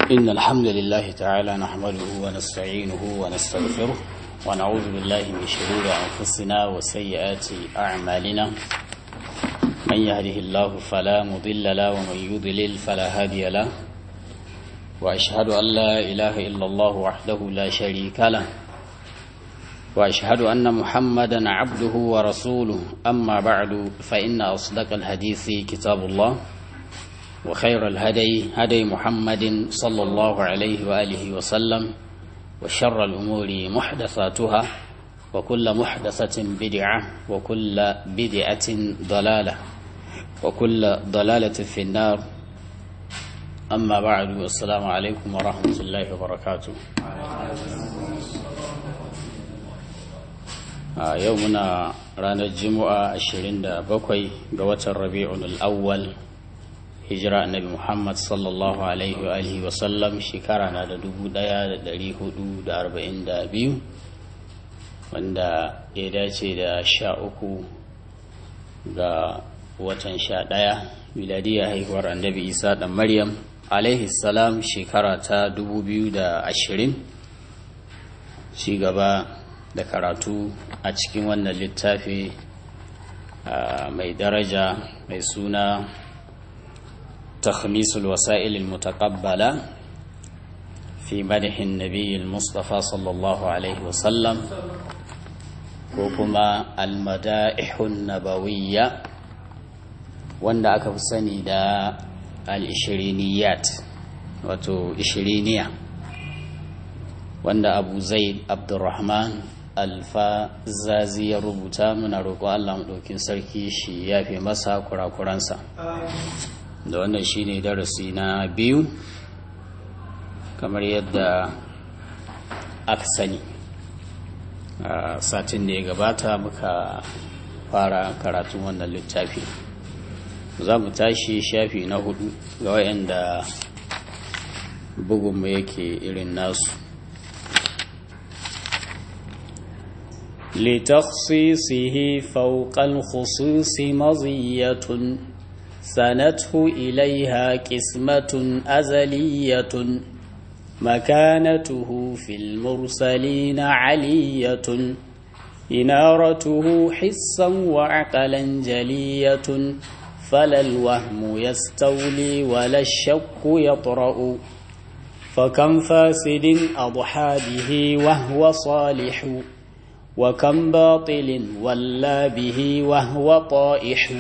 إن الحمد لله تعالى نحمده ونستعينه ونستغفره ونعوذ بالله من شرور أنفسنا وسيئات أعمالنا من يهده الله فلا مضل له ومن يضلل فلا هادي له وأشهد أن لا إله إلا الله وحده لا شريك له وأشهد أن محمدا عبده ورسوله أما بعد فإن أصدق الحديث كتاب الله وخير الهدي هدي محمد صلى الله عليه وآله وسلم وشر الأمور محدثاتها وكل محدثة بدعة وكل بدعة ضلالة وكل ضلالة في النار أما بعد السلام عليكم ورحمة الله وبركاته a yau muna ranar juma'a 27 ga watan rabi'un al'awwal hijira annabi muhammad sallallahu alaihi wa alihi wa sallam shekara na da 1442 wanda ya dace da sha uku ga watan sha ɗaya miladiyar haihuwar annabi isa ɗan maryam alaihi salam shekara ta 2020 ci gaba da karatu a cikin wannan littafi mai daraja mai suna takhmisul wasa'il mutaqabbala fi madahin nabiy mustafa sallallahu alaihi wasallam ko kuma almada'ihun nabawiyya wanda aka fi sani da al-ishiriniyat wato ishiriniya wanda abu zaid abdurrahman alfazazi ya rubuta muna roƙo Allah maɗaukin sarki shi ya fi masa kurakuransa da wannan shi ne darasi na biyu kamar yadda aka sani a satin da ya gabata muka fara karatun wannan littafi za mu tashi shafi na hudu ga wayanda bugunmu yake irin nasu لتخصيصه فوق الخصوص مضية سنته إليها قسمة أزلية مكانته في المرسلين علية إنارته حسا وعقلا جلية فلا الوهم يستولي ولا الشك يطرأ فكم فاسد أضحى به وهو صالح وكم باطل ولى به وهو طائح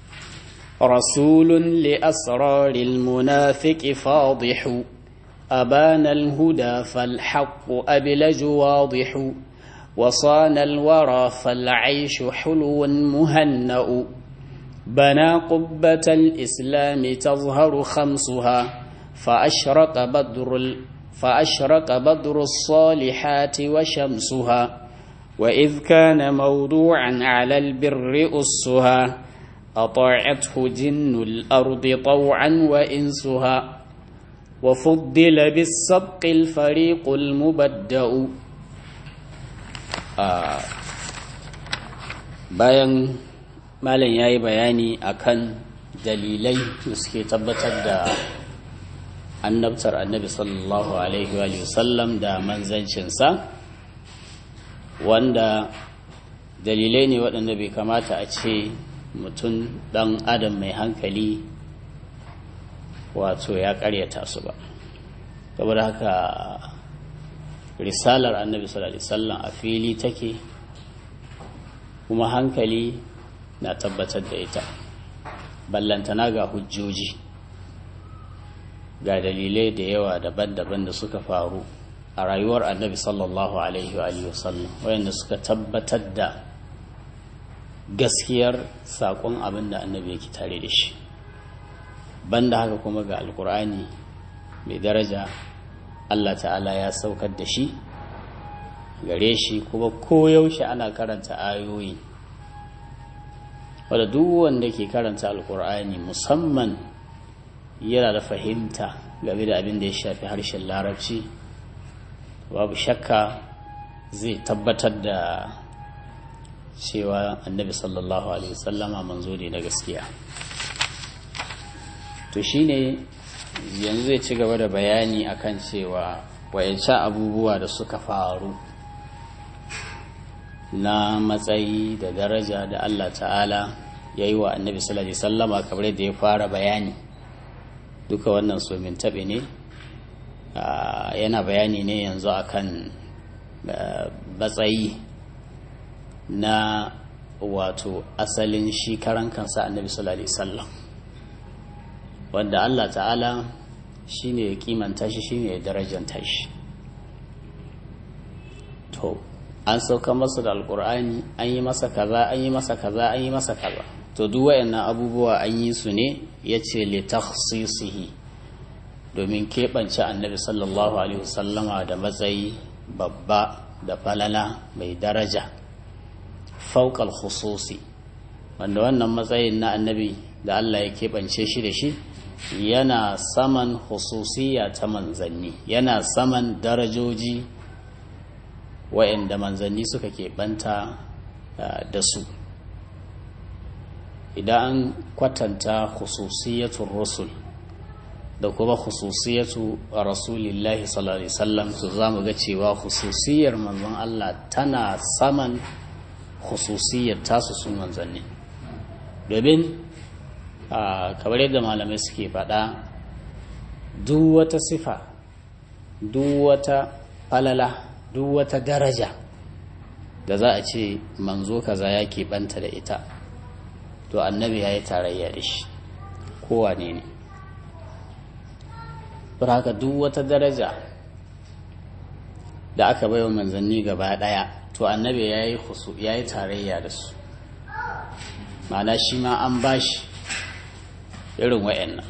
رسول لأسرار المنافق فاضح أبان الهدى فالحق أبلج واضح وصان الورى فالعيش حلو مهنأ بنى قبة الإسلام تظهر خمسها فأشرق بدر فأشرق بدر الصالحات وشمسها وإذ كان موضوعا على البر أسها أطاعته جن الأرض طوعا وإنسها وفضل بالسبق الفريق المبدأ آه bayan malam ya yi bayani akan dalilai da suke tabbatar da annabtar annabi sallallahu alaihi wa sallam da manzancinsa wanda dalilai ne waɗanda bai kamata a ce mutum ɗan adam mai hankali wato ya ƙaryata su ba saboda haka risalar annabi sallallahu alaihi wasallam a fili take kuma hankali na tabbatar da ita ballantana ga hujjoji ga dalilai da yawa daban-daban da suka faru a rayuwar annabi sallallahu alaihi wa sallam wayanda suka tabbatar da gaskiyar saƙon abin da annabi yake tare da shi banda haka kuma ga alkur'ani mai daraja allah ta'ala ya saukar da shi gare shi kuma koyaushe ana karanta ayoyi wadda duk wanda ke karanta alkur'ani musamman yana da fahimta game da abin da ya shafi harshen larabci babu shakka zai tabbatar da cewa annabi sallallahu alaihi wasallama manzo ne na gaskiya to shine yanzu zai ci gaba da bayani akan cewa wayancan abubuwa da suka faru na matsayi da daraja da Allah ta'ala ya yi wa annabi sallallahu alaihi sallama kamar da ya fara bayani duka wannan somin taɓe ne yana bayani ne yanzu akan matsayi na wato asalin shi karan kansa annabi sallallahu alaihi sallam wanda Allah ta'ala shi ne ya kimanta shi shi ne ya darajanta shi to an sauka masa da alkur'ani an yi masa kaza an yi masa kaza an yi masa kaza to duk wayannan abubuwa an yi su ne ya ce li takhsisihi domin keɓance annabi sallallahu alaihi wasallama da matsayi babba da falala mai daraja fauƙal khususi wanda wannan matsayin na annabi da Allah ya keɓance shi da shi yana saman hususiya ta manzanni yana saman darajoji wa'anda manzanni suka keɓanta da su idan an kwatanta hususiyatun rusul da kuma hususiyatu rasulillahi sallallahu alaihi wasallam su za mu ga cewa hususiyar manzon Allah tana saman hususiyar tasu sun manzanni domin kamar yadda malamai suke faɗa duk wata sifa duk wata falala duk wata daraja da za a ce manzo kaza ya keɓanta da ita to annabi ya yi tarayya da shi kowane ne haka duk wata daraja da aka baiwa manzanni gaba ɗaya to annabi ya yi tarayya da su ma'ana shi ma an bashi irin wa'annan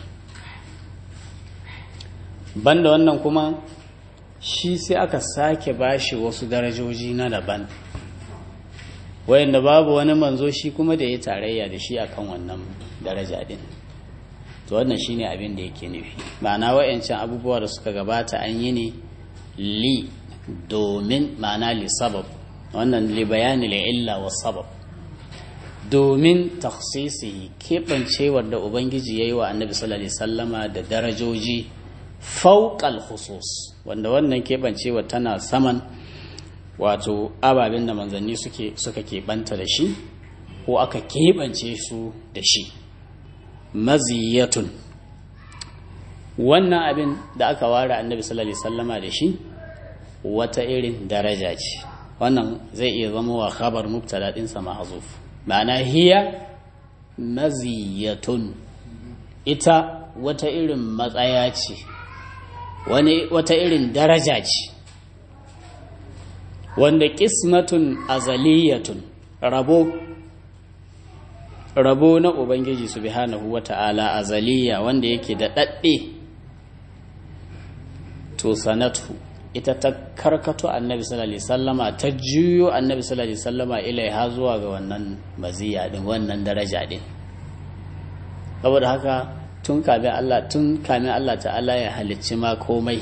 banda wannan kuma shi sai aka sake bashi wasu darajoji na daban wayanda babu wani manzo shi kuma da ya tarayya da shi akan wannan daraja din to wannan shine abin da yake nufi ma'ana wayancan abubuwa da suka gabata an yi ne li domin ma'ana li sabab wannan li bayani li illa wa sabab domin taksisi keɓancewar da ubangiji ya yi wa annabi sallallahu alaihi sallama da darajoji fauƙal khusus wanda wannan keɓancewar tana saman wato ababen da manzanni suke suka keɓanta da shi ko aka keɓance su da shi maziyatun wannan abin da aka ware annabi sallallahu alaihi sallama da shi wata irin daraja ce wannan zai iya zama wa khabar mubtada ɗinsa mahzuf ma'ana hiya maziyatun ita wata irin matsaya ce wani wata irin daraja ce wanda kismatun azaliyatun rabo rabo na ubangiji subhanahu wata'ala azaliya wanda yake da dadde to sanatu ita ta karkato annabi sallallahu alaihi sallama ta juyo annabi sallallahu alaihi sallama ilaiha zuwa ga wannan maziya din wannan daraja din saboda haka tun kamin Allah tun kamin Allah ta'ala ya halicci ma komai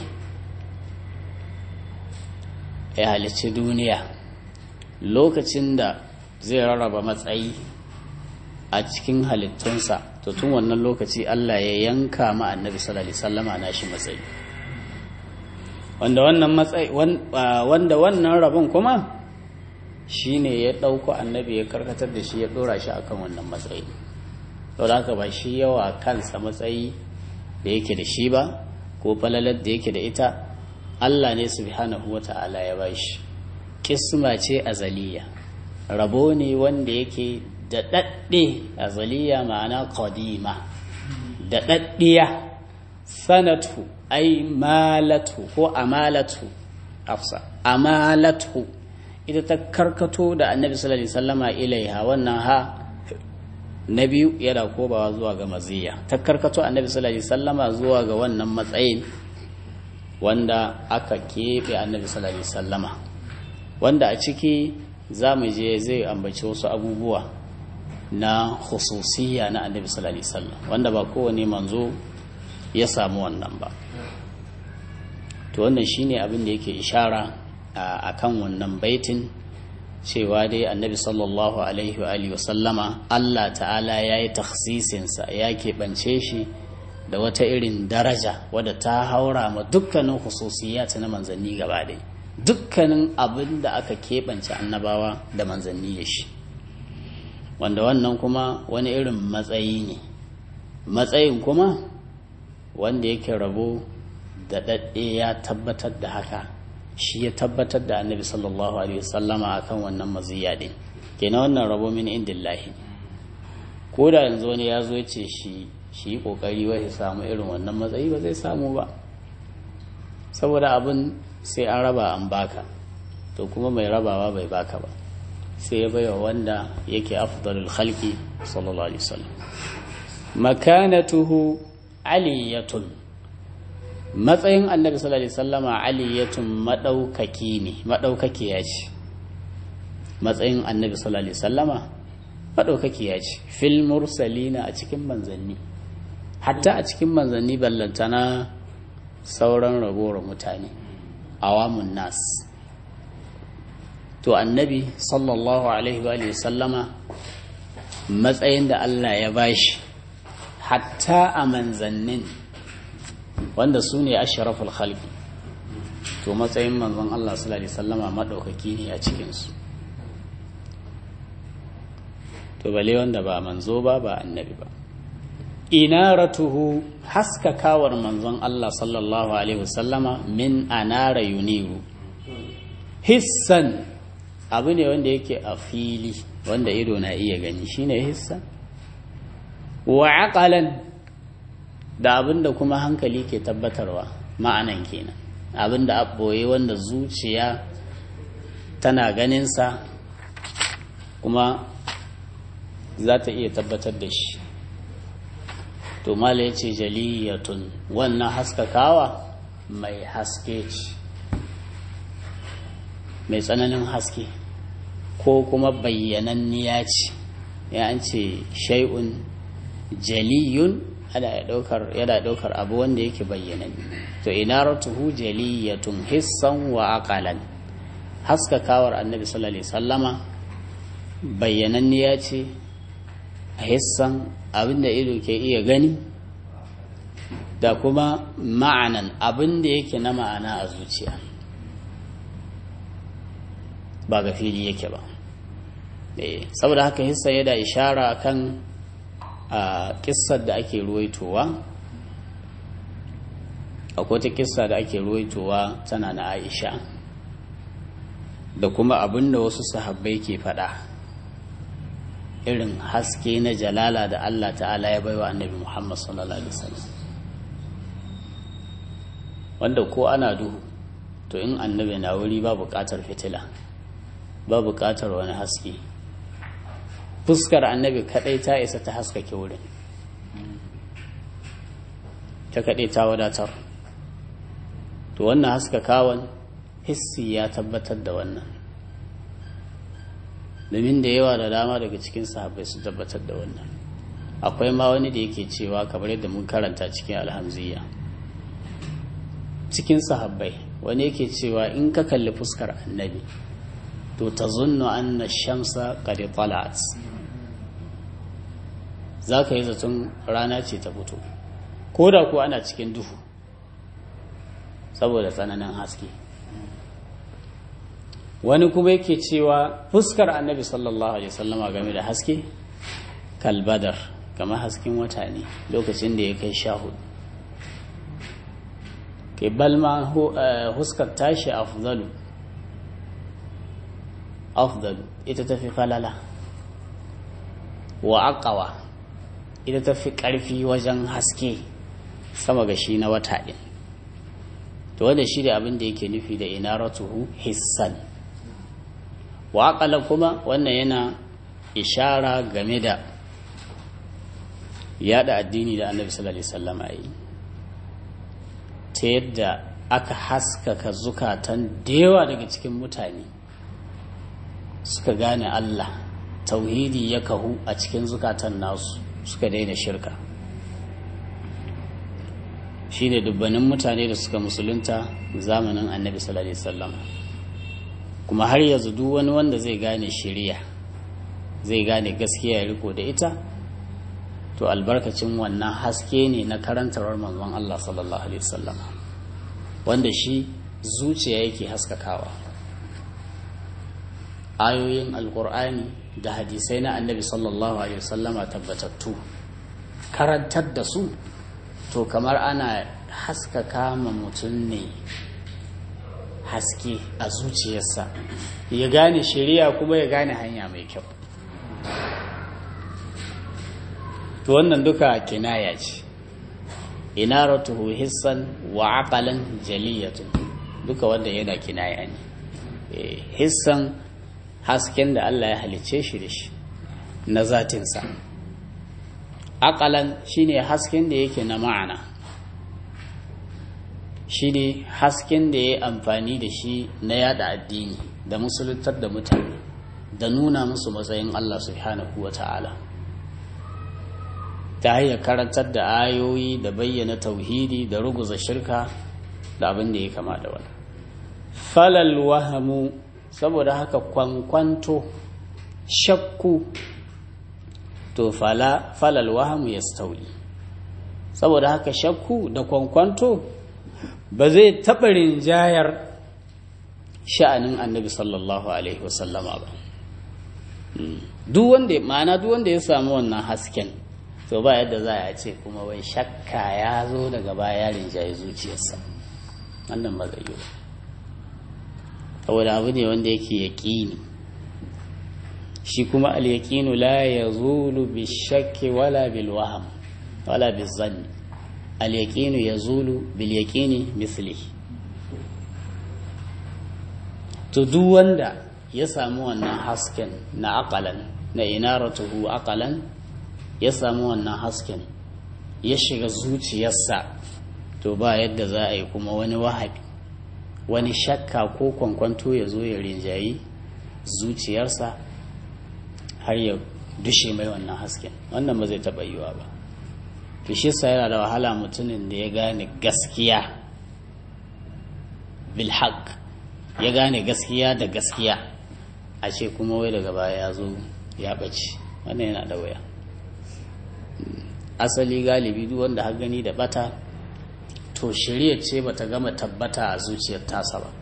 ya halicci duniya lokacin da zai rarraba matsayi a cikin halittunsa to tun wannan lokaci Allah ya yanka ma annabi sallallahu alaihi sallama nashi matsayi wanda wannan matsayi wanda wannan rabon kuma shine ya ɗauko annabi ya karkatar da shi ya ɗora shi akan wannan matsayi to da haka ba shi yawa kansa matsayi da yake da shi ba ko falalar da yake da ita Allah ne subhanahu wata'ala ya ba shi kisma ce azaliya rabo ne wanda yake da ɗaɗɗe azaliya ma'ana qadima da ɗaɗɗiya sanatu ai malatu ko amalatu afsa amalatu ita ta karkato da annabi sallallahu alaihi wasallama ilaiha wannan ha na biyu yana kobawa zuwa ga maziya ta karkato annabi sallallahu alaihi wasallama zuwa ga wannan matsayin wanda aka keɓe annabi sallallahu alaihi wasallama wanda a ciki za mu je zai ambaci wasu abubuwa na khususiyya na annabi sallallahu alaihi wasallam wanda ba kowane manzo ya samu wannan ba to wannan shine abin da yake ishara a kan wannan baitin cewa dai annabi sallallahu alaihi wa alihi wasallama Allah ta'ala ya yi taksisinsa ya keɓance shi da wata irin daraja wadda ta haura ma dukkanin hususiyat na manzanni gaba ɗaya dukkanin abin da aka keɓance annabawa da manzanni da shi wanda wannan kuma wani irin matsayi ne matsayin kuma wanda yake rabo da ɗaɗɗe ya tabbatar da haka shi ya tabbatar da annabi sallallahu alaihi wasallama akan wannan maziya ɗin kenan wannan rabo min indillahi ko da yanzu wani ya zo ya ce shi shi kokari wai samu irin wannan matsayi ba zai samu ba saboda abin sai an raba an baka to kuma mai rabawa bai baka ba sai ya baiwa wanda yake afdalul khalqi sallallahu alaihi wasallam makanatuhu aliyatun matsayin annabi sallallahu alaihi wasallama aliyatun madaukaki ne madaukaki ya ce matsayin annabi sallallahu alaihi wasallama madaukaki ya ce fil mursalina a cikin manzanni hatta a cikin manzanni ballantana sauran ragowar mutane awamun nas to annabi sallallahu alaihi wa sallama matsayin da Allah ya bashi hatta a manzannin wanda su ne ashraful khalqi to matsayin manzon Allah sallallahu alaihi sallama madaukaki ne a cikinsu to bale wanda ba manzo ba ba annabi ba inaratuhu haskakawar manzon Allah sallallahu alaihi wasallama min anara yuniru hissan abu ne wanda yake a fili wanda ido na iya gani shine hissan wa aqalan da abinda kuma hankali ke tabbatarwa ma'anan kenan abinda abboye wanda zuciya tana ganinsa kuma za ta iya tabbatar da shi to mala ya ce jaliyatun wannan haskakawa mai haske ce mai tsananin haske ko kuma bayyananniya ce ya an ce shai'un jaliyun yana daukar abu wanda yake bayyananni to inaratuhu jaliyatun hissan wa aqalan haskakawar annabi sallallahu alaihi sallama bayyananniya ce a hissan abinda ido ke iya gani da kuma ma'anan abinda yake na ma'ana a zuciya ba ga fili yake ba saboda haka hissa ya da ishara kan a kissar da ake ruwaitowa akwai ta kissa da ake ruwaitowa tana na aisha da kuma abinda wasu sahabbai ke faɗa irin haske na jalala da Allah ta'ala ya baiwa annabi Muhammad sallallahu alaihi wasallam wanda ko ana duhu to in annabi na wuri ba buƙatar fitila ba buƙatar wani haske fuskar annabi kadai ta isa ta haskake wurin ta kadai ta wadatar to wannan haskakawan hissi ya tabbatar da wannan domin da yawa da dama daga cikin sahabbai su tabbatar da wannan akwai ma wani da yake cewa kamar yadda mun karanta cikin alhamziya cikin sahabbai wani yake cewa in ka kalli fuskar annabi to ta zunnu anna shamsa qad talat za ka yi zaton rana ce ta fito ko da ko ana cikin duhu saboda tsananin haske wani kuma yake cewa fuskar annabi sallallahu alaihi wasallama game da haske kalbadar kamar hasken wata ne lokacin da ya kai sha hudu kai balma huskar tashi afzalu afzalu ita tafi falala wa aqawa ita tafi karfi wajen haske sama ga shi na wata ɗin to wanda shi da abin da yake nufi da inaratuhu hissan waƙala kuma wannan yana ishara game da yada addini da annabi sallallahu alaihi wasallam yi ta yadda aka haskaka zukatan dewa daga cikin mutane suka gane Allah tauhidi ya kahu a cikin zukatan nasu suka daina shirka shi ne dubbanin mutane da suka musulunta zamanin annabi sallallahu alaihi wasallam kuma har yanzu duk wani wanda zai gane shiriya zai gane gaskiya ya riko da ita to albarkacin wannan haske ne na karantarwar manzon Allah sallallahu alaihi wasallam wanda shi zuciya yake haskakawa ayoyin alkur'ani da hadisai na annabi sallallahu alaihi wasallama tabbatattu karantar da su to kamar ana haskaka ma mutum ne haske a zuciyarsa ya gane shari'a kuma ya gane hanya mai kyau to wannan duka kinaya ce inaratuhu hissan wa aqalan jaliyatun duka wanda yana kinaya ne hissan hasken da Allah ya halicce shi da shi na zatinsa aqalan shine hasken da yake na ma'ana shine hasken da ya amfani da shi na yada addini da musuluntar da mutane da nuna musu matsayin Allah subhanahu wa ta'ala ta hanyar karantar da ayoyi da bayyana tauhidi da ruguza shirka da abin da ya kama da wani falal wahamu saboda haka kwankwanto shakku to fala falal wahamu ya stauli saboda haka shakku da kwankwanto ba zai taɓa rinjayar sha'anin annabi sallallahu alaihi wasallama ba duk wanda ma'ana duk wanda ya samu wannan hasken to ba yadda za a ce kuma wai shakka ya zo daga baya rinjaye zuciyarsa wannan ba zai yi ba saboda abu ne wanda yake yaƙini shi kuma al-yaqinu la yazulu bi shakki wala bil waham wala bil zanni al-yaqinu yazulu bil yaqini misli to duk wanda ya samu wannan hasken na aqalan na inaratuhu aqalan ya samu wannan hasken ya shiga zuciyarsa to ba yadda za a yi kuma wani wahabi wani shakka ko kwankwanto ya zo ya rinjayi zuciyarsa har ya dushe mai wannan hasken wannan ba zai taɓa yiwa ba to shi sa yana da wahala mutumin da ya gane gaskiya bilhaq ya gane gaskiya da gaskiya a ce kuma wai daga baya ya zo ya ɓace wannan yana da waya asali galibi duk wanda har gani da bata to shirya ce bata gama tabbata a zuciyar tasa ba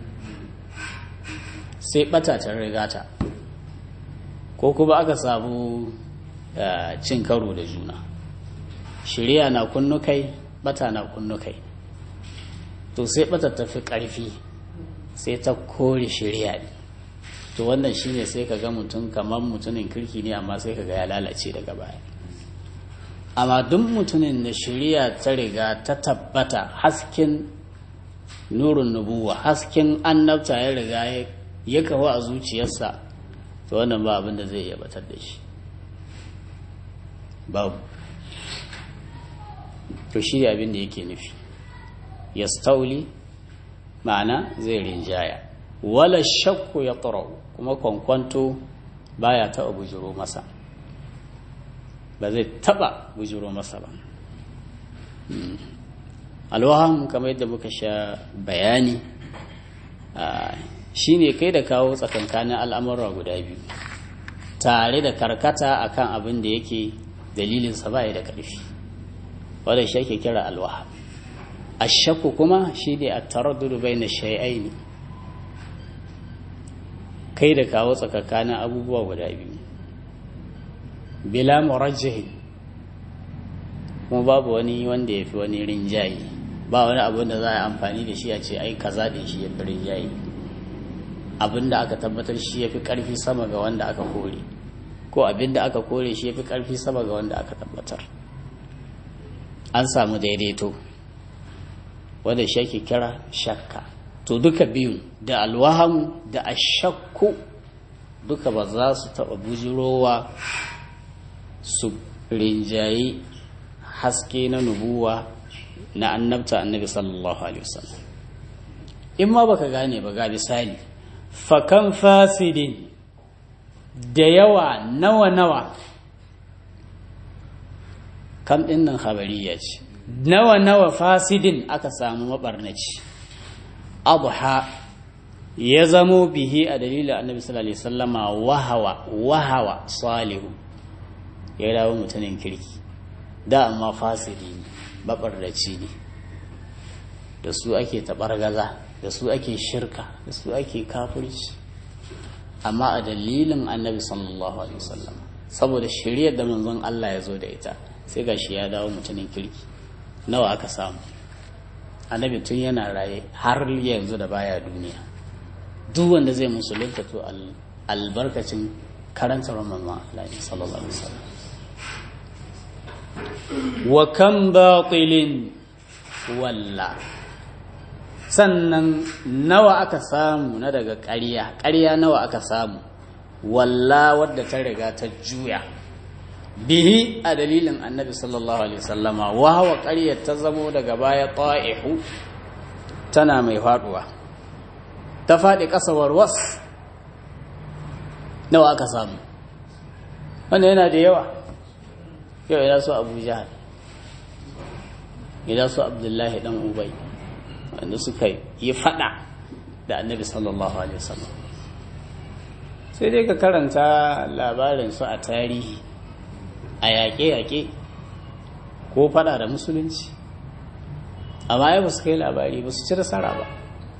sai bata ta rigata ko kuma aka samu cin karo da juna shirya na kunnukai bata na kunnukai to sai bata tafi karfi sai ta kore shirya ne to wannan shine sai ka ga mutum kamar mutumin kirki ne amma sai ka ga ya lalace daga baya amma duk mutumin da shari'a ta riga ta tabbata hasken nurin nubuwa hasken annabta ya riga ya kawo a zuciyarsa to wannan ba abin da zai iya batar da shi babu to shi abin da yake nufi ya stauli ma'ana zai rinjaya wala shakku ya kuma kwankwanto baya taɓa bujiro masa ba zai taba bujiro masa ba alwaham kamar yadda muka sha bayani shine kai da kawo tsakankanin al'amura guda biyu tare da karkata akan abin da yake dalilinsa ba da ƙarfi wadda shi ake kira alwaham ashakku kuma shi ne a taraddudu bai na shai'aini kai da kawo tsakankanin abubuwa guda biyu bila murajjihin kuma babu wani wanda ya fi wani rinjaye ba wani abin da za a amfani da shi a ce ai kaza din shi ya fi rinjaye abin da aka tabbatar shi ya fi ƙarfi sama ga wanda aka kore ko abin da aka kore shi ya fi ƙarfi sama ga wanda aka tabbatar an samu daidaito wanda shi ake kira shakka to duka biyun da alwahamu da ashakku duka ba za su taɓa bujirowa su rinjayi haske na nubuwa na annabta annabi sallallahu alaihi wasallam in ma baka gane ba ga misali fakan fasidin da yawa nawa nawa kam din nan khabariya ce nawa nawa fasidin aka samu mabarnaci abha ya zamo bihi a dalilin annabi sallallahu alaihi wasallama wahawa wahawa salihu ya dawo mutumin kirki da amma fasiri ne babardaci ne da su ake taɓargaza da su ake shirka da su ake kafirci amma a dalilin annabi sallallahu alaihi wasallam saboda shiriyar da manzon Allah ya zo da ita sai ga shi ya dawo mutumin kirki nawa aka samu annabi tun yana raye har yanzu da baya duniya duk wanda zai musulunta to albarkacin karanta manzon Allah sallallahu alaihi wasallam wa kan batilin walla sannan nawa aka samu na daga ƙarya ƙarya nawa aka samu walla wadda ta riga ta juya bihi a dalilin annabi sallallahu alaihi wasallama wa hawa ƙaryar ta zamo daga baya ta'ihu tana mai faduwa ta faɗi ƙasawar was nawa aka samu wanda yana da yawa yau ina so abu jahal ina so abdullahi dan ubai wanda suka yi fada da annabi sallallahu alaihi wasallam sai dai ka karanta labarin su a tarihi a yaƙe-yaƙe ko fada da musulunci amma ya ba su kai labari ba su ci nasara ba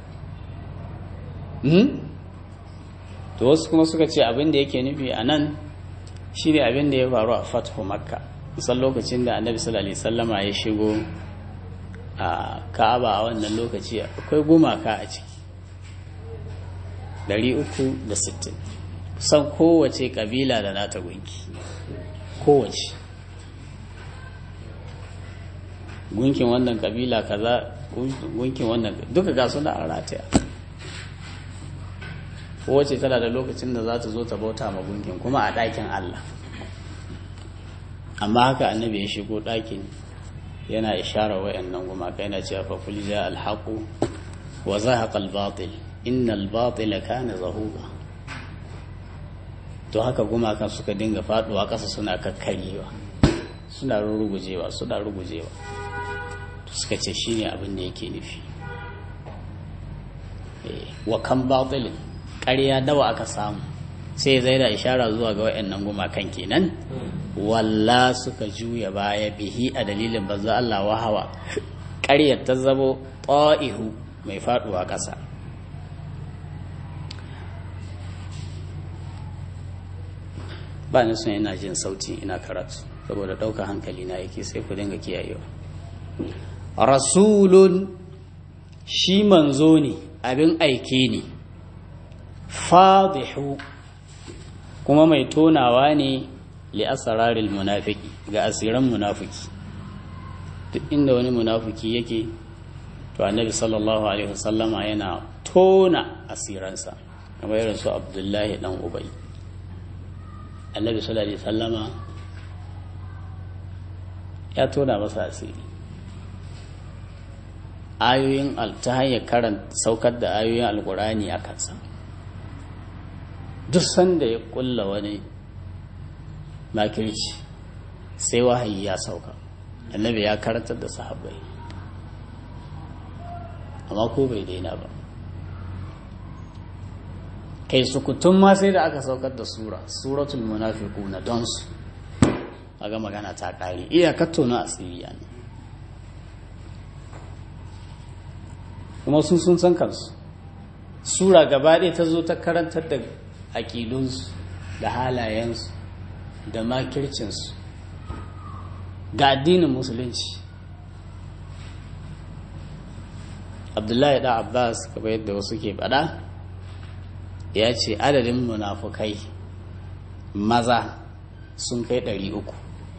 to wasu kuma suka ce abin da yake nufi a nan shi ne abin da ya faru a fathu makka kusan lokacin da annabi sallallahu alaihi sallama ya shigo a ka'aba a wannan lokaci akwai gumaka a ciki 360 kusan kowace kabila da nata gunki kowace gunkin wannan kabila kaza gunkin wannan duka ga suna a rataya kowace tana da lokacin da za ta zo ta bauta ma gunkin kuma a ɗakin Allah amma haka annabi ya shigo ɗakin yana ishara wa'annan gumaka yana cewa fa kul ja al haqu wa zahaqa al batil innal batila kana zahuqa to haka gumakan suka dinga faduwa ƙasa suna kakkarewa suna rugujewa suna rugujewa to suka ce shine abin da yake nufi wa kan batilin ƙarya dawa aka samu sai zai da ishara zuwa ga wayannan gumakan kenan walla suka juya baya bihi a dalilin banza Allah wahawa ƙaryar ta zamo ta'ihu mai faduwa ƙasa ba ni son ina jin sauti ina karatu saboda ɗauka hankali na yake sai ku dinga kiyayewa rasulun shi manzo ne abin aike ne fadihu kuma mai tonawa ne li asraril munafiki ga asiran munafiki duk inda wani munafiki yake to annabi sallallahu alaihi wasallama yana tona asiransa kamar irin su abdullahi dan ubai annabi sallallahu alaihi wasallama ya tona masa asiri ayoyin ta hanyar karanta saukar da ayoyin alkurani a kansa duk sanda ya kulla wani makirci sai wahayi ya sauka annabi ya karantar da sahabbai amma ko bai daina ba kai sukutun ma sai da aka saukar da sura suratul munafiquna don su aga magana ta kare iyakar tona asiriya ne kuma sun sun san kansu sura gaba ɗaya ta zo ta karantar da aƙidunsu da halayensu da makircinsu ga addinin musulunci abdullahi da abbas kamar yadda wasu ke faɗa ya ce adadin munafukai maza sun kai ɗari uku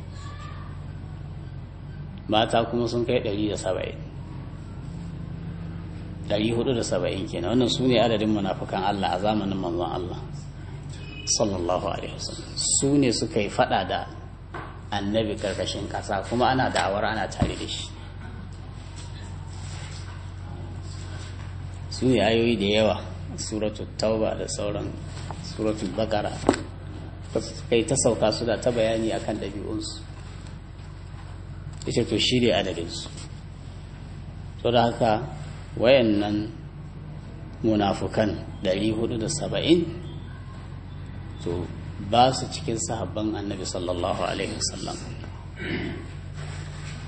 mata kuma sun kai ɗari da saba'in ɗari hudu da saba'in kenan wannan su ne adadin munafukan Allah a zamanin manzon Allah sallallahu alaihi wasallam su ne suka yi fada da annabi karkashin ƙasa kuma ana da'awar ana tare da shi su ne ayoyi da yawa suratul tauba da sauran suratul bakara kai ta sauka su da ta bayani akan ɗabi'unsu ita to shi ne adadinsu to da haka wayannan munafukan 470 to ba su cikin sahabban annabi sallallahu alaihi wasallam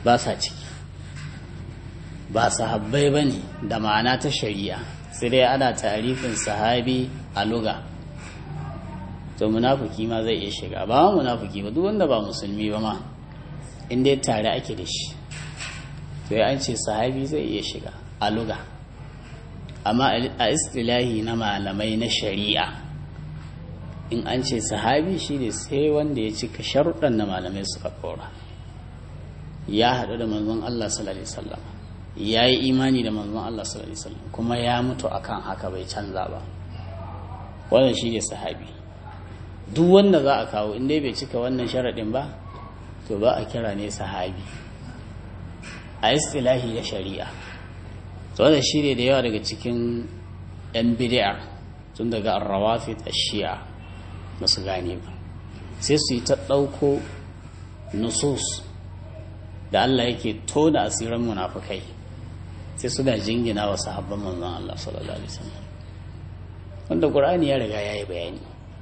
ba sa ciki ba sahabbai ba ne da ma'ana ta shari'a sai dai ana tarifin sahabi a luga to munafuki ma zai iya shiga ba munafuki ba duk wanda ba musulmi ba ma in dai tare ake da shi to ya an ce sahabi zai iya shiga a luga amma a istilahi na malamai na shari'a in an ce sahabi shi ne sai wanda ya cika sharuɗan na malamai suka kora ya haɗu da manzon Allah sallallahu alaihi wasallam ya yi imani da manzon Allah sallallahu alaihi wasallam kuma ya mutu akan haka bai canza ba wannan shi ne sahabi duk wanda za a kawo in dai bai cika wannan sharaɗin ba to ba a kira ne sahabi a istilahi da shari'a to wannan shi ne da yawa daga cikin yan bid'a tun daga arrawafid ash-shi'a ba su gane ba sai su yi ta ɗauko nusus da Allah yake tona asiran munafukai sai suna jingina wa sahabban manzon Allah sallallahu alaihi wasallam wanda Qur'ani ya riga yayi bayani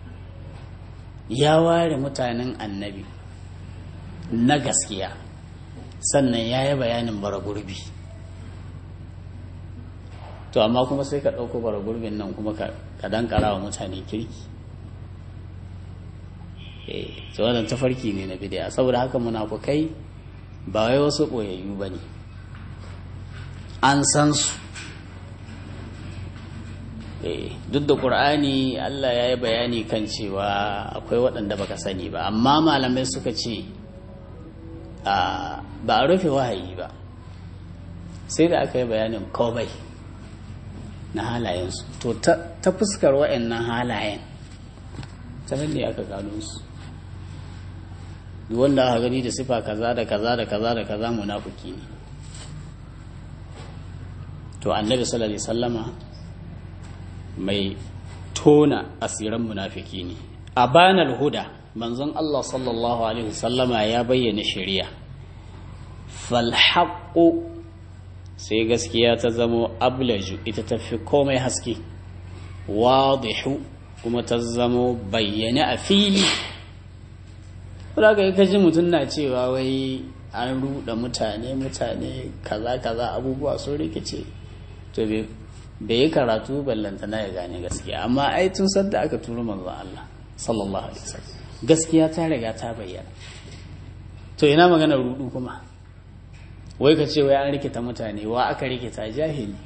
ya ware mutanen annabi na gaskiya sannan ya yi bayanin bara gurbi to amma kuma sai ka ɗauko bara gurbin nan kuma ka dankara wa mutane kirki eh wannan tafarki ne na bidiya saboda haka munafukai ba wai wasu ɓoyayyu ba ne an san su duk da ƙur'ani allah ya yi bayani kan cewa akwai waɗanda baka sani ba amma malamai suka ce ba a rufe wahayi ba sai da aka yi bayanin komai na halayensu to ta fuskar waɗannan halayen ta nan ne aka gano su wanda aka gani da sifa kaza da kaza da kaza da kaza munafiki ne to annabi sallallahu alaihi sallama mai tona asiran munafiki ne a banar huda manzon Allah sallallahu alaihi sallama ya bayyana shari'a falhaqqu sai gaskiya ta zamo ablaju ita tafi komai haske wadihu kuma ta zamo bayyane a fili wadda ka ji mutum na cewa wai an ruɗa mutane mutane kaza kaza abubuwa sun rikice to bai yi karatu ballanta na ya gane gaskiya amma ai tun sadda aka turo manzon Allah sallallahu alaihi wasallam gaskiya ta riga ta bayyana to ina magana rudu kuma wai ka ce wai an rikita mutane wa aka rikita jahili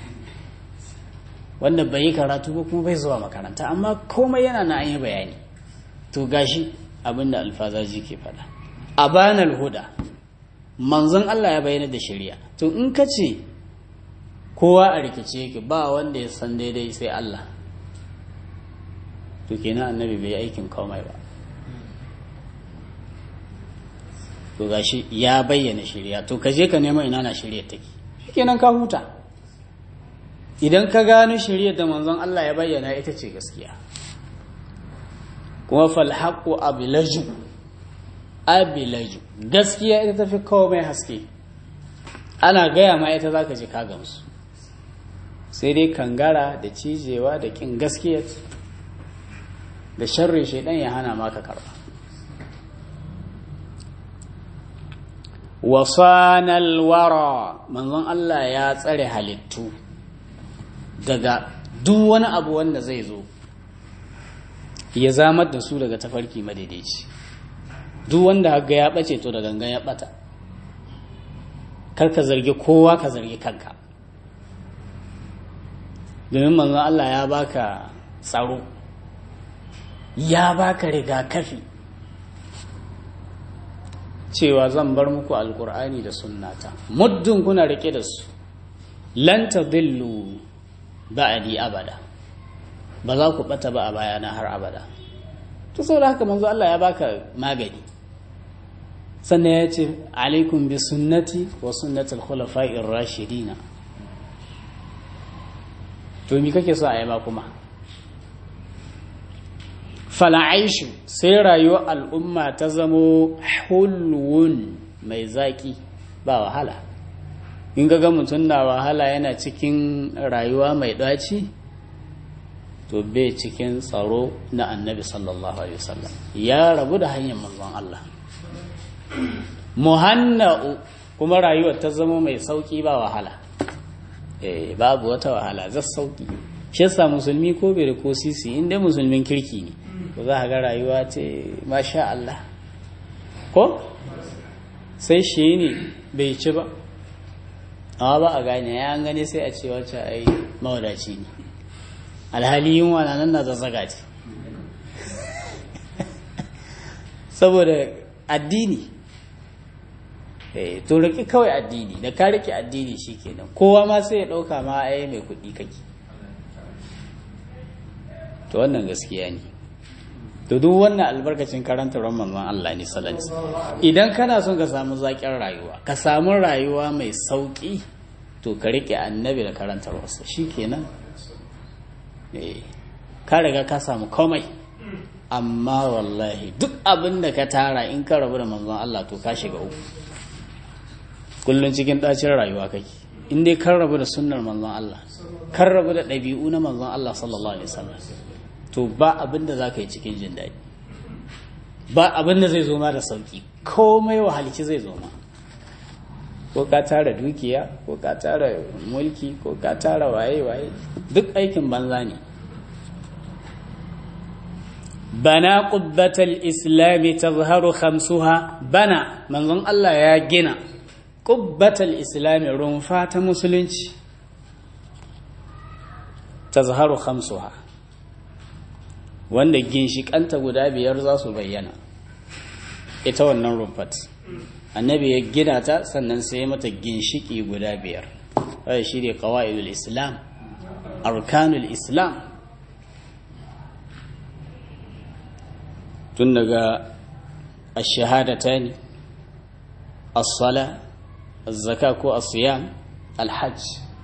wanda bai yi karatu ba kuma bai zuwa makaranta amma komai yana na an yi bayani to gashi abinda alfazaji ke fada a banar huda manzon Allah ya bayyana da shari'a to in ka ce kowa a rikice yake ba wanda ya san daidai sai Allah to kenan annabi bai aikin komai ba to gashi ya bayyana shari'a to ka je ka nema ina na shari'a take kenan ka huta idan ka gano shari'a da manzon Allah ya bayyana ita ce gaskiya kuma falhaƙo abilaju abilaju gaskiya ita tafi komai haske ana gaya ma ita za ka ji ka gamsu sai dai kangara da cijewa da ƙin gaskiya da sharri shaidan ya hana maka karba wasanal wara manzon Allah ya tsare halittu daga duk wani abu wanda zai zo ya zamar da su daga tafarki madaidaici duk wanda haga ya bace to da gangan ya bata kar ka zargi kowa ka zargi kanka domin manzon Allah ya baka tsaro ya baka rigakafi cewa zan bar muku alkur'ani da sunnata muddin kuna rike da su lan tadillu ba'di abada ba za ku bata ba a bayana har abada to saboda haka manzo Allah ya baka magani sannan ya ce alaikum bi sunnati wa sunnati al-khulafa'ir rashidina to mi kake so a yi ma kuma fala'aishu sai rayuwar al'umma ta zamo hulwun mai zaki ba wahala in ga mutum na wahala yana cikin rayuwa mai ɗaci to bai cikin tsaro na annabi sallallahu alaihi wasallam ya rabu da hanyar manzon Allah muhanna'u kuma rayuwar ta zama mai sauki ba wahala eh babu wata wahala za sauki shi yasa musulmi ko bai da ko sisi inda musulmin kirki ne ko za ga rayuwa ce masha Allah ko sai shi ne bai ci ba amma ba a gane ya an gane sai a ce wacce ai mawadaci ne alhali yunwa na nan na zazzaga ce saboda addini to riki kawai addini da ka rike addini shikenan kowa ma sai ya dauka ma ai mai kuɗi kake to wannan gaskiya ne to duk wannan albarkacin karanta manzon Allah ne sallallahu idan kana son ka samu zaƙin rayuwa ka samu rayuwa mai sauƙi to ka rike annabi da karantarwarsa shikenan eh ka riga ka samu komai amma wallahi duk abin da ka tara in ka rabu da manzon Allah to ka shiga uku kullun cikin ɗacin rayuwa kake in dai kan rabu da sunnar manzon Allah kan rabu da ɗabi'u na manzon Allah sallallahu alaihi wasallam to ba abin da za ka yi cikin jin daɗi ba abin da zai zo ma da sauƙi komai wahalici zai zo ma ko ka tara dukiya ko ka tara mulki ko ka tara waye-waye duk aikin banza ne bana ƙubbatar islami ta zaharu hamsuha bana manzon Allah ya gina ƙubbatar islami rumfa ta musulunci ta zaharu hamsuha wanda ginshikanta guda biyar za su bayyana ita wannan rumfat annabi ya gina ta sannan sai mata ginshiki guda biyar wadda shi ne kawa'idul islam arkanul islam tun daga ashahadata ne as-sala az-zaka ko as-siyam al-hajj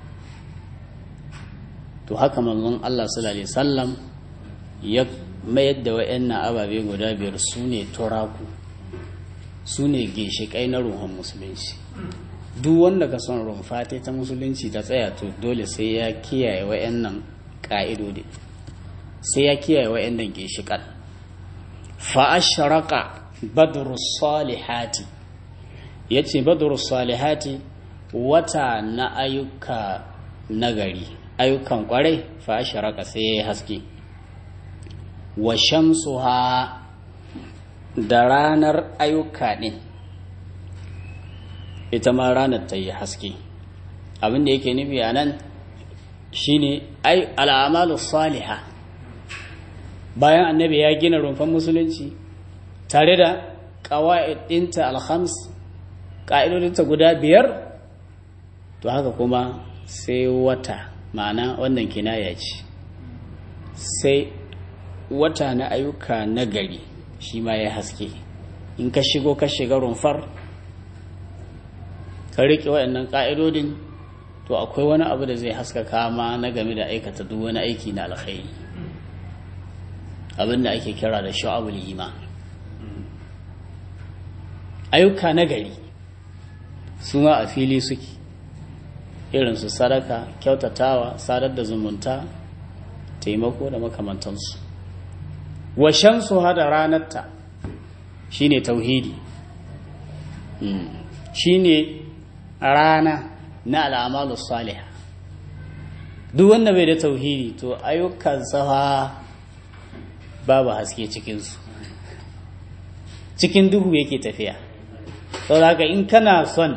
to haka manzon Allah sallallahu alaihi wasallam ya mayar da wa'annan ababe guda biyar su ne turaku su ne ginshiƙai na ruhun musulunci duk wanda ka son rumfa ta musulunci ta tsaya to dole sai ya kiyaye wa'annan ƙa'idodi sai ya kiyaye wa'annan ginshiƙan fa'asharaka badru salihati ya ce badru salihati wata na ayyuka nagari ayyukan kwarai fa'asharaka sai ya yi haske wa shamsuha da ranar ayyuka ɗin ita ma ranar ta yi haske abin da yake nufi a nan shine ai al'amalu saliha bayan annabi ya gina rumfan musulunci tare da ƙawa'idinta alhams ƙa'idodinta guda biyar to haka kuma sai wata ma'ana wannan kinaya ce sai wata na ayyuka na gari shi ma ya haske in ka shigo ka shiga rumfar ka riƙe waɗannan ƙa'idodin to akwai wani abu da zai haskaka ma na game da aikata duk wani aiki na alkhairi abin da ake kira da sha'abul iman ayyuka na gari su ma a fili suke irin su sadaka kyautatawa sadar da zumunta taimako da makamantansu washensu hada ranarta shine tauhidi shine rana na al'amalu salihah duk wanda bai da tauhidi to ayyukan safa babu haske cikinsu cikin duhu yake tafiya saboda haka in kana son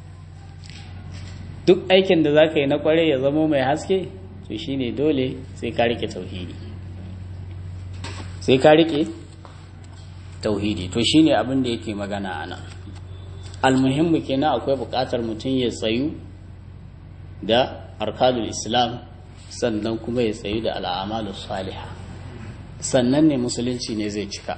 duk aikin da za ka yi na kware ya zamo mai haske to shine dole sai ka rike tauhidi sai ka rike tauhidi to shine abin da yake magana ana almuhimmu kenan akwai buƙatar mutum ya tsayu da arkadul islam sannan kuma ya tsayu da al'amalu salihah sannan ne musulunci ne zai cika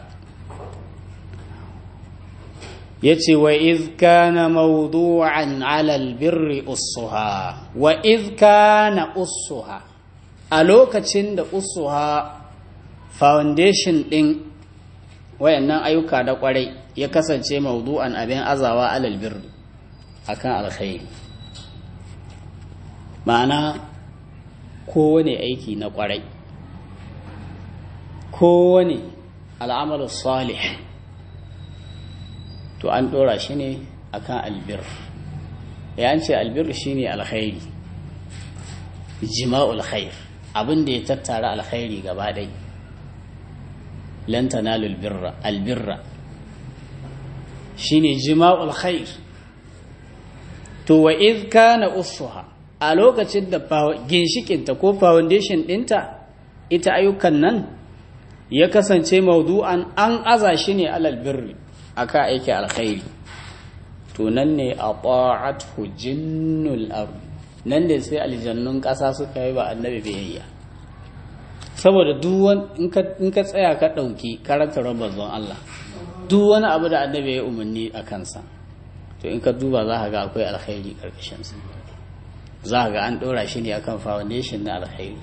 ya ce wa izkana mawdu'an alal birri usuha wa izkana usuha a lokacin da usuha foundation ɗin wayannan ayyuka da kwarai ya kasance mawdu'an abin azawa alal birri akan alkhairi ma'ana kowane aiki na kwarai kowane al'amalu salih to an ɗora shi ne akan albir ya an ce albirru shine alkhairi jima'ul khair abin da ya tattara alkhairi gaba ɗai lan tanalul birra albirra shine jima'ul khair to wa iz kana ussuha a lokacin da ginshikinta ko foundation ɗinta ita ayyukan nan ya kasance maudu'an an aza shi ne alal birri aka aiki alkhairi to nan ne a ta'athu jinnul ard nan ne sai aljannun ƙasa suka yi ba annabi biyayya saboda duk in ka tsaya ka ɗauki karantar manzon Allah duk wani abu da annabi ya umarni a kansa to in ka duba za ka ga akwai alkhairi ƙarƙashinsa za ka ga an ɗora shi ne akan foundation na alkhairi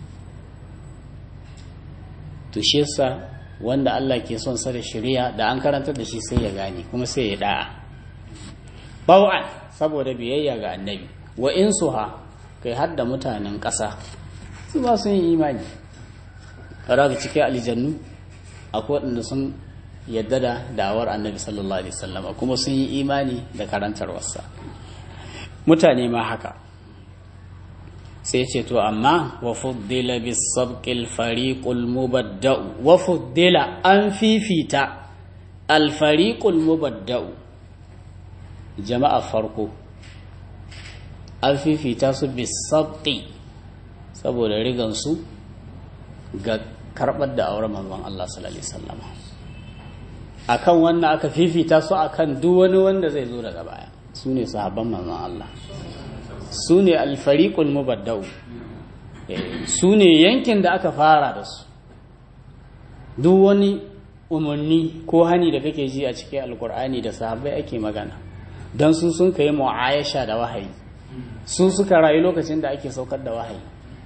to shi yasa wanda Allah ke son sa da shari'a da an karantar da shi sai ya gane kuma sai ya da'a baw'an saboda biyayya ga annabi wa insuha kai har da mutanen ƙasa su ba sun yi imani kada ga cikin aljannu akwai waɗanda sun yadda da da'awar annabi sallallahu alaihi wasallam kuma sun yi imani da karantarwarsa mutane ma haka sai ce to amma wa fuddila bis sabqil fariqul mubadda'u wa fuddila an fifita al fariqul mubadda'u jama'a farko an fifita su bis sabqi saboda rigan su ga karbar da auren manzon Allah sallallahu alaihi wasallam akan wannan aka fifita su akan duk wani wanda zai zo daga baya su ne sahabban manzon Allah su ne alfariƙul mubaddau su ne yankin da aka fara da su duk wani umarni ko hani da kake ji a cikin alkur'ani da sahabbai ake magana don su sun kai mu'ayasha da wahayi su suka rayu lokacin da ake saukar da wahayi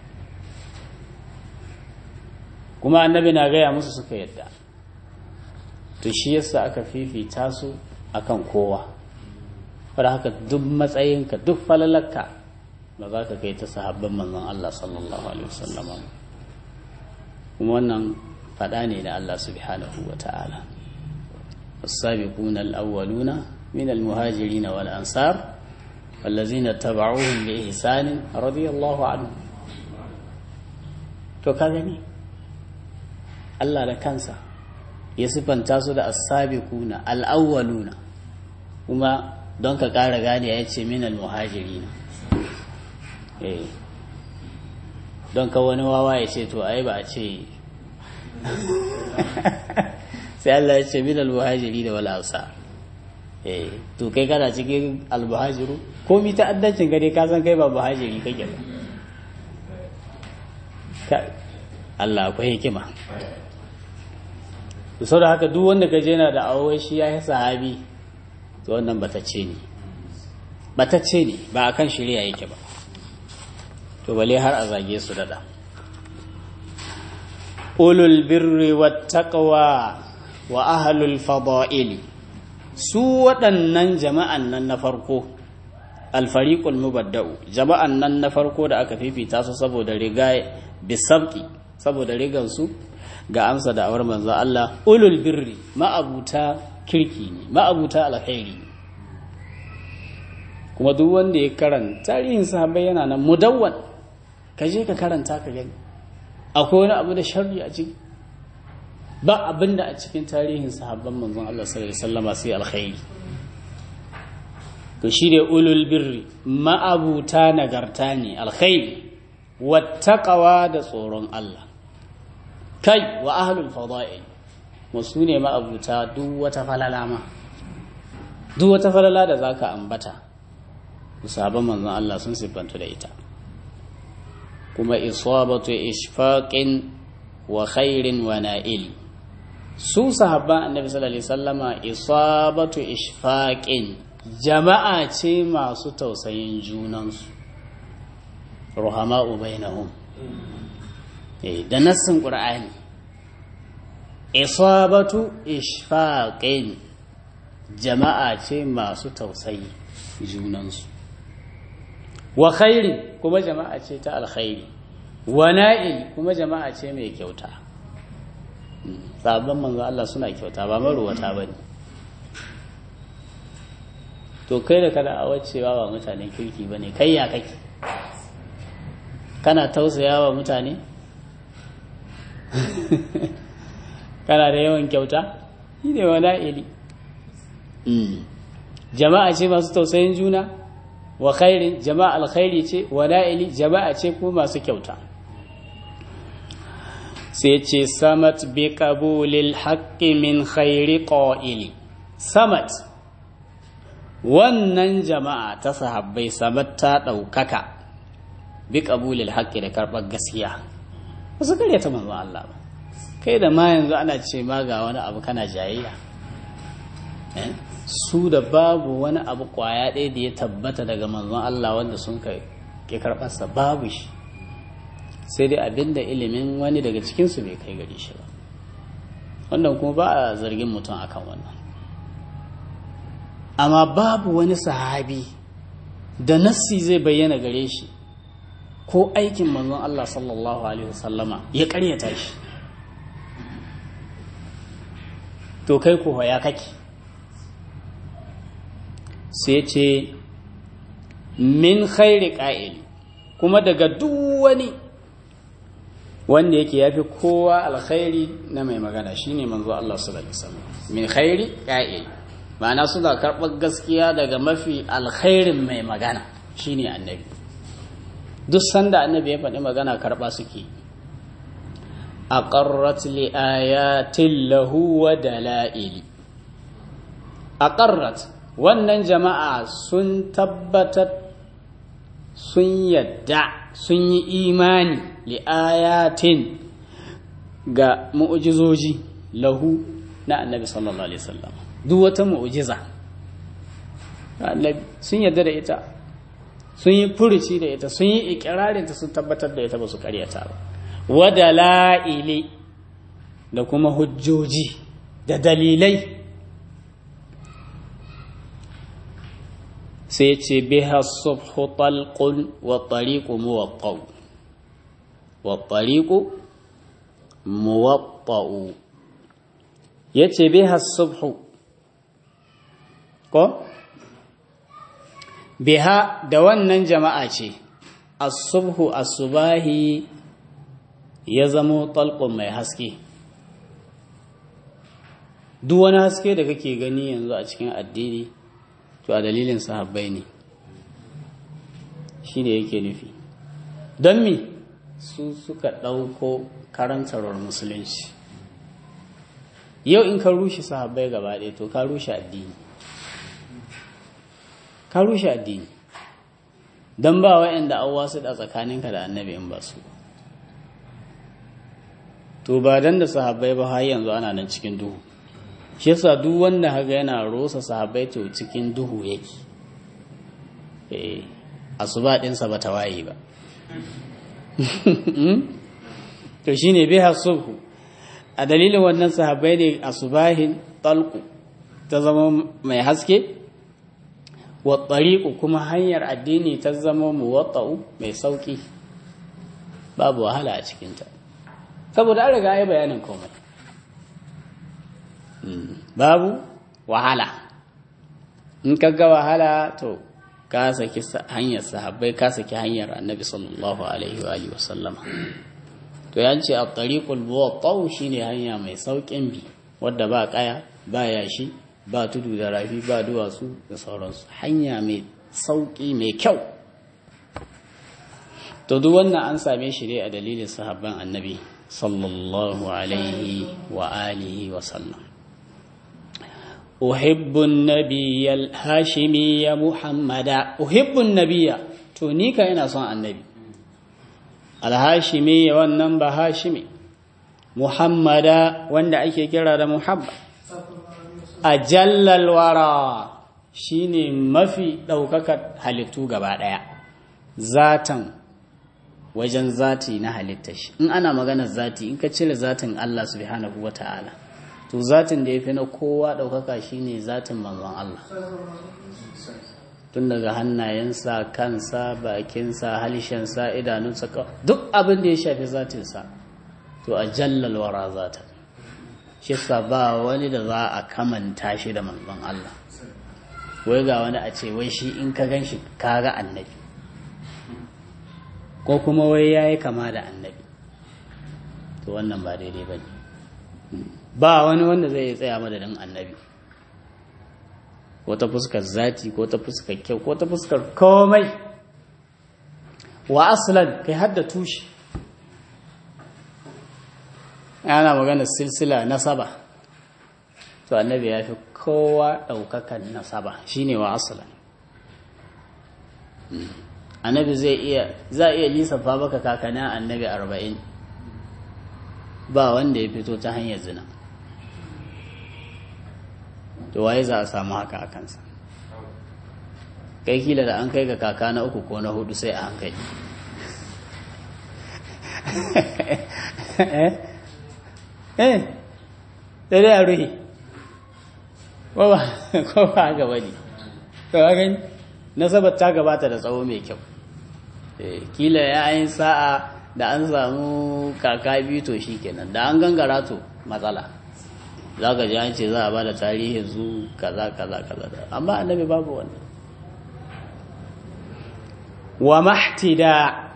kuma annabi na gaya musu suka yadda to shi yasa aka fifita su akan kowa wadda haka duk matsayinka duk falalarka ba za ka kai ta sahabban manzon Allah sallallahu alaihi wasallam kuma wannan fada ne da Allah subhanahu wa ta'ala السابقون الأولون من المهاجرين والأنصار والذين اتبعوهم بإحسان رضي الله عنهم to ka gani Allah da kansa ya sifanta su da as-sabiquna al-awwaluna kuma don ka ƙara gane ya ce minal muhajiri na don ka wani wawa ya ce to ai ba a ce sai Allah ya ce minal muhajiri da wala hausa to kai kana cikin almuhajiru ko mi ta'addancin gare ka san kai ba muhajiri kake ba Allah akwai hikima sau da haka duk wanda ka je na da awowai shi ya yi sahabi to wannan batacce ne batacce ne ba akan shirya yake ba to bale har a zage su dada ulul birri wattaqwa wa ahlul fada'ili su waɗannan jama'an nan na farko alfariqul mubadda'u jama'an nan na farko da aka fifita su saboda riga bisabqi saboda rigan su ga amsa da awar manzo Allah ulul birri ma'abuta kirki ne ma'abuta alkhairi kuma duk wanda ya karanta tarihin sahabbai yana nan mudawwan ka je ka karanta ka gani akwai wani abu da sharri a ciki ba abin da a cikin tarihin sahabban manzon Allah sallallahu alaihi wasallam sai alkhairi to shi da ulul birri ma'abuta nagarta ne alkhairi wattaqawa da tsoron Allah kai wa ahlul fada'il wasu ne ma'abuta duk wata falala ma duk wata falala da zaka ambata sabon manzon Allah sun siffantu da ita kuma isabatu ishfaqin wa khairin wa na'il su sahabban annabi sallallahu alaihi wasallama isabatu ishfaqin jama'a ce masu tausayin junansu ruhama'u bainahum eh da nassin qur'ani isabatu ishfaqin jama'a ce masu tausayi junansu wa khairi kuma jama'a ce ta alkhairi wa na'il kuma jama'a ce mai kyauta sabon manzo Allah suna kyauta ba maruwata ba ne to kai da kada a wacewa ba mutanen kirki ba ne kai ya kake kana tausaya wa mutane kana da yawan kyauta shi ne wa na'ili jama'a ce masu tausayin juna wa khairin jama'a alkhairi ce wa na'ili jama'a ce ko masu kyauta sai ce samat bi qabulil haqqi min khairi qa'ili samat wannan jama'a ta sahabbai samat ta ɗaukaka bi qabulil haqqi da karɓar gaskiya ba su karyata manzon Allah ba kai da ma yanzu ana ce ma ga wani abu kana jayayya su da babu wani abu kwaya ɗaya da ya tabbata daga manzon Allah wanda sun kai ke karɓarsa babu shi sai dai abinda ilimin wani daga cikinsu bai kai gari shi ba wannan kuma ba a zargin mutum akan wannan amma babu wani sahabi da nassi zai bayyana gare shi ko aikin manzon Allah sallallahu alaihi wasallama ya karyata shi to kai ko ya kake sai ce min khairi ƙa'il kuma daga duk wani wanda yake ya fi kowa alkhairi na mai magana shine manzo Allah sallallahu alaihi wasallam min khairi ƙa'il ma'ana suna karɓar gaskiya daga mafi alkhairin mai magana shine annabi duk sanda annabi ya faɗi magana karɓa suke aqarrat li ayatin lahu wa dala'ili aqarrat wannan jama'a sun tabbatar sun yadda sun yi imani li'ayatin ga mu'ujizoji lahu na annabi sallallahu alaihi wasallam duk wata mu'ujiza annabi sun yadda da ita sun yi furuci da ita sun yi ikirarinta sun tabbatar da ita ba su karyata ba wada la'ili da kuma hujjoji da dalilai sai ce biha subhu talqun wa tariqu muwatta'u wa tariqu muwatta'u yace biha subhu ko biha da wannan jama'a ce as-subhu as-subahi ya zamo talqun mai haske duk wani haske da kake gani yanzu a cikin addini to a dalilin sahabbai ne shi ne yake nufi don mi su suka ɗauko karantarwar musulunci yau in ka rushe sahabbai gaba ɗaya to ka rushe addini ka rushe addini don ba wa'anda an wasu da tsakaninka da annabi in ba su to ba dan da sahabbai ba har yanzu ana nan cikin duhu shi yasa duk wanda haga yana rosa sahabbai to cikin duhu yake eh asuba dinsa ba ta waye ba to shine biha subhu a dalilin wannan sahabbai ne asubahin talqu ta zama mai haske wa tariqu kuma hanyar addini ta zama muwatta'u mai sauki babu wahala a cikinta saboda an riga ya bayanin komai babu wahala in ka ga wahala to ka saki hanyar sahabbai ka saki hanyar annabi sallallahu alaihi wa sallama to ya ce a tariqul muwattau shine hanya mai saukin bi wadda ba kaya ba yashi ba tudu da rafi ba duwatsu da sauransu hanya mai sauki mai kyau to duk wannan an same shi ne a dalilin sahabban annabi sallallahu alaihi wa alihi wa sallam أحب النبي الهاشمي محمدا أحب النبي تونيك إنا صنع النبي الهاشمي والنبى هاشمي محمدا وند أيك كرا محمد أجل الورى shine mafi ɗaukakar halittu gaba ɗaya zatan wajen zati na halittar shi in ana maganar zati in ka cire zatin Allah subhanahu wa ta'ala to zatin da ya fi na kowa ɗaukaka shine zatin manzon Allah tun daga hannayensa kansa bakinsa halishensa idanunsa duk abin da ya shafi zatinsa to a jallal wara zatan shi sa ba wani da za a kamanta shi da manzon Allah wai ga wani a ce wai shi in ka gan shi kaga annabi ko kuma wai ya yi kama da annabi to wannan ba daidai ba ne ba wani wanda zai yi tsaya madadin annabi ko ta fuskar zati ko ta fuskar kyau ko ta fuskar komai wa aslan kai hadda tushe ana magana silsila nasaba to annabi ya fi kowa ɗaukakan nasaba shine wa aslan annabi zai iya za a iya lissafa baka kakanin annabi arba'in ba wanda ya fito ta hanyar zina to waye za a samu haka a kansa kai kila da an kai ga kaka na uku ko na hudu sai a hankali eh eh sai dai a ruhi ko ba gaba ne to gani nasabar ta gabata da tsawo mai kyau kila ya yin sa'a da an samu kaka biyu to shi kenan da an gangara to matsala za ka ji an ce za a ba da tarihin zu kaza kaza kaza amma annabi babu wannan wa mahtida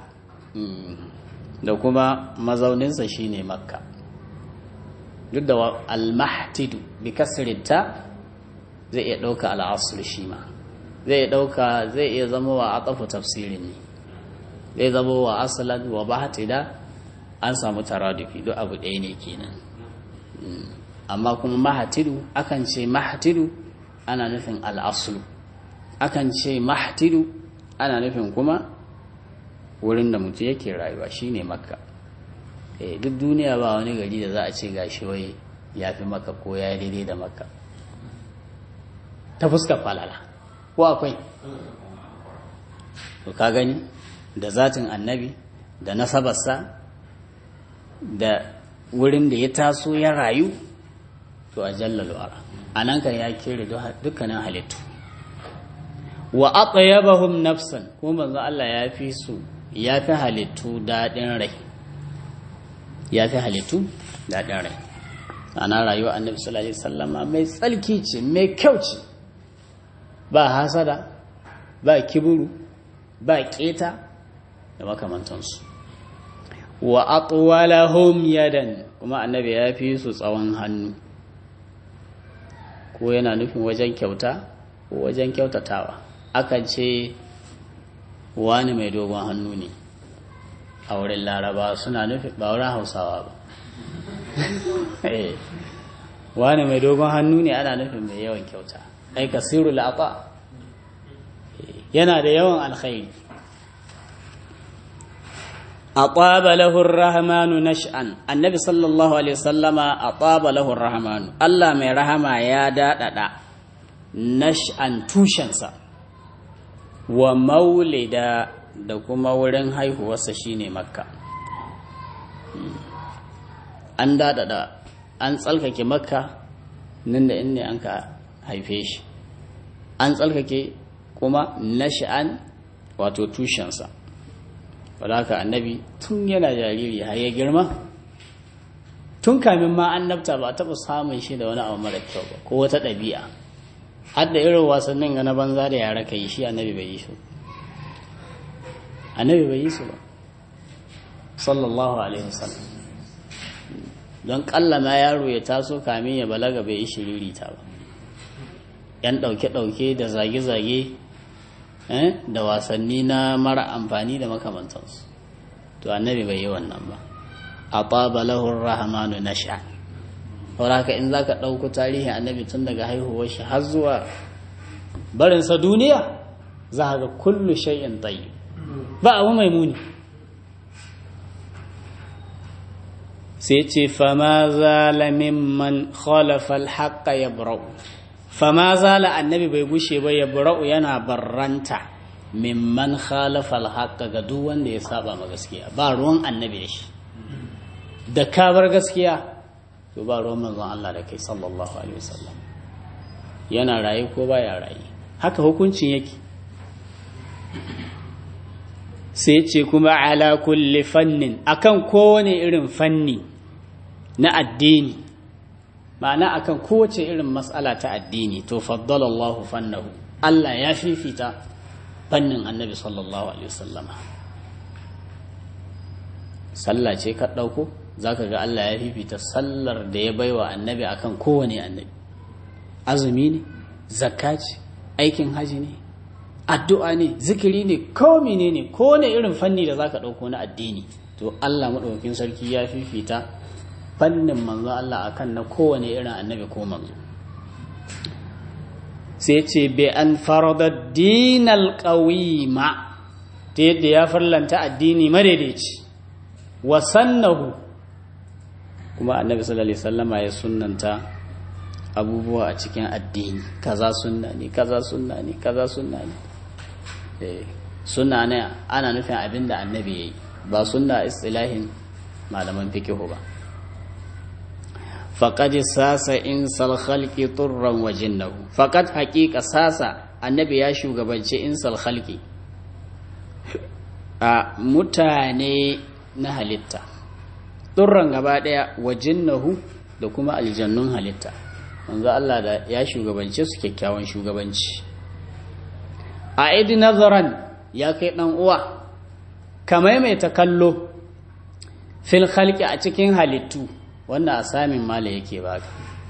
da kuma mazauninsa shine makka duk da al-mahtidu bi kasrinta zai iya ɗauka al'asul shi ma zai ɗauka zai iya zama wa atafu tafsirin ne zai zama wa asalan wa bahatida an samu taradufi duk abu ɗaya ne kenan amma kuma mahatidu akan ce mahatidu ana nufin al'asulu akan ce mahatidu ana nufin kuma wurin da mutum yake rayuwa shine makka eh duk duniya ba wani gari da za a ce gashi wai ya fi maka ko ya daidai da makka ta fuskar falala ko akwai to ka gani da zatin annabi da nasabarsa da wurin da ya taso ya rayu to a jallalu ara a nan kan ya kere dukkanin halittu wa aqyabahum nafsan kuma manzo Allah ya fi su ya fi halittu daɗin rai ya fi halittu daɗin rai ana rayuwa annabi sallallahu alaihi wasallama mai tsalki ce mai kyau ce ba hasada ba kiburu ba keta da makamantansu wa atwalahum yadan kuma annabi ya fi su tsawon hannu ko yana nufin wajen kyauta ko wajen kyautatawa akan ce wani mai dogon hannu ne a wurin laraba suna nufin ba wurin hausawa ba wani mai dogon hannu ne ana nufin mai yawan kyauta ai kasiru la'aqa yana da yawan alkhairi ataba lahu ar-rahmanu nash'an annabi sallallahu alaihi wasallama ataba lahu ar-rahmanu Allah mai rahama ya dadada nash'an tushensa wa maulida da kuma wurin haihuwarsa shine makka an dadada an tsalkake makka nan da inda an ka haife shi an tsalkake kuma nash'an wato tushensa wadaka annabi tun yana jariri har ya girma tun kamin ma annabta ba taɓa samun shi da wani abu mara kyau ba ko wata ɗabi'a har da irin wasannin ga na banza da yara ka yi shi annabi bai yi su annabi bai yi su ba sallallahu alaihi wasallam don kallama yaro ya taso kamin ya balaga bai yi shiririta ba yan ɗauke-ɗauke da zage-zage da wasanni na mara amfani da makamantansu to annabi bai yi wannan ba a lahu rahmanu na sha haka in za ka ɗauko tarihin annabi tun daga haihuwar shi har zuwa barinsa duniya za ga kullu shay'in tayyib ba abu mai muni sai ce fama zala mimman khalafa alhaqqa yabra'u fama zala annabi bai gushe ba yabra'u yana barranta mimman khalafa alhaqqa ga duk wanda ya saba ma gaskiya ba ruwan annabi da shi da ka bar gaskiya to ba ruwan manzon Allah da kai sallallahu alaihi wasallam yana raye ko baya raye haka hukuncin yake sai ce kuma ala kulli fannin akan kowane irin fanni na addini ma'ana akan kowace irin matsala ta addini to faddalallahu fannahu Allah ya fifita fannin annabi sallallahu alaihi wasallama sallah ce ka ɗauko za ka ga Allah ya fifita sallar da ya baiwa annabi akan kowane annabi azumi ne zakka ce aikin haji ne addu'a ne zikiri ne ko ne ne ko ne irin fanni da za ka ɗauko na addini to Allah maɗaukakin sarki ya fifita fannin manzo Allah akan na kowane irin annabi ko manzo sai ce bi an farada dinal qawima ta yadda ya farlanta addini madaidaici wa sannahu kuma annabi sallallahu alaihi wasallama ya sunnanta abubuwa a cikin addini kaza sunna ne kaza sunna ne kaza sunna ne eh sunna ne ana nufin abinda annabi yayi ba sunna istilahin malaman fiqh ba faqad sasa insal khalqi turran wa jinnahu faqad haqiqa sasa annabi ya shugabanci insal khalqi a mutane na halitta turran gaba daya wa jinnahu da kuma aljannun halitta manzo Allah da ya shugabance su kyakkyawan shugabanci a idi nazaran ya kai dan uwa ka maimaita kallo fil khalqi a cikin halittu wannan asamin mala yake baka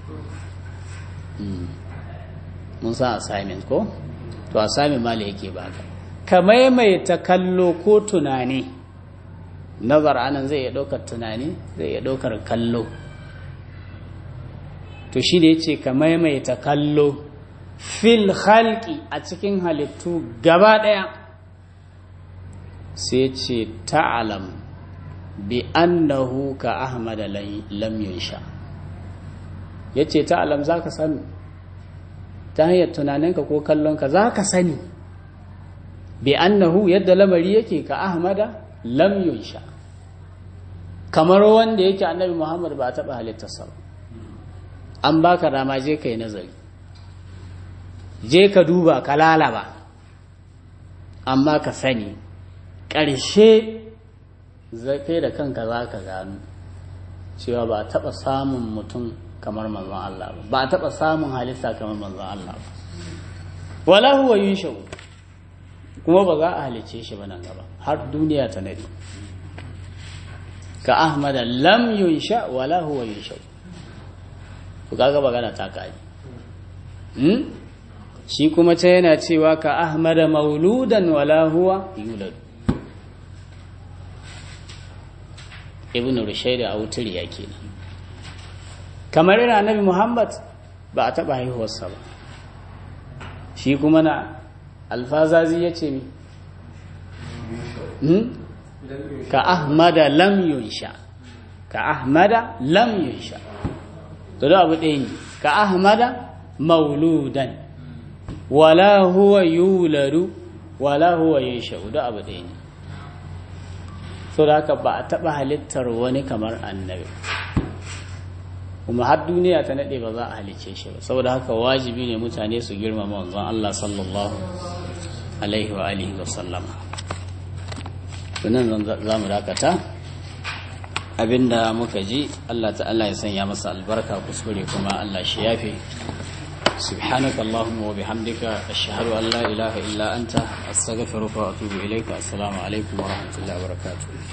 mun san assignment ko to asamin mala yake baka ka maimaita kallo ko tunani nazar anan zai iya ɗaukar tunani zai iya ɗaukar kallo to shi da ya ce ka maimaita kallo fil halki a cikin halittu gaba ɗaya sai ce ta'alam bi annahu ka ahmad lam yunsha ya ce ta'alam za ka sani ta hanyar tunaninka ko kallonka za ka sani bi annahu yadda lamari yake ka ahmada lam yunsha kamar wanda yake annabi muhammad ba a taɓa halittarsa ba an baka dama je ka yi nazari je ka duba ka lalaba amma ka sani ƙarshe kai da kanka za ka gano cewa ba a taɓa samun mutum kamar manzon Allah ba ba a taɓa samun halitta kamar manzon Allah ba wala huwa yushau kuma ba za a halicce shi ba nan gaba har duniya ta nadi ka ahmada lam yunsha wala huwa yunsha ku kaga magana ta kaji hmm? shi kuma ta yana cewa ka ahmada mauludan wala huwa yulad ibn rushayd a wutar ya kenan kamar yana nabi muhammad ba a taɓa haihuwarsa ba shi kuma na alfazazi ya ce mi ka ahmada lam yunsha ka ahmada lam yunsha to da abu ɗaya ne ka ahmada mauludan wala huwa yuladu wala huwa yunsha da abu ɗaya ne so da haka ba a taɓa halittar wani kamar annabi kuma har duniya ta naɗe ba za a halicce shi ba saboda haka wajibi ne mutane su girmama wanzan Allah sallallahu alaihi wa alihi wa sallama sunan za mu dakata abinda muka ji Allah ta'ala ya sanya masa albarka kuskure kuma Allah shi yafe سبحانك اللهم وبحمدك أشهد أن لا إله إلا أنت أستغفرك وأتوب إليك السلام عليكم ورحمة الله وبركاته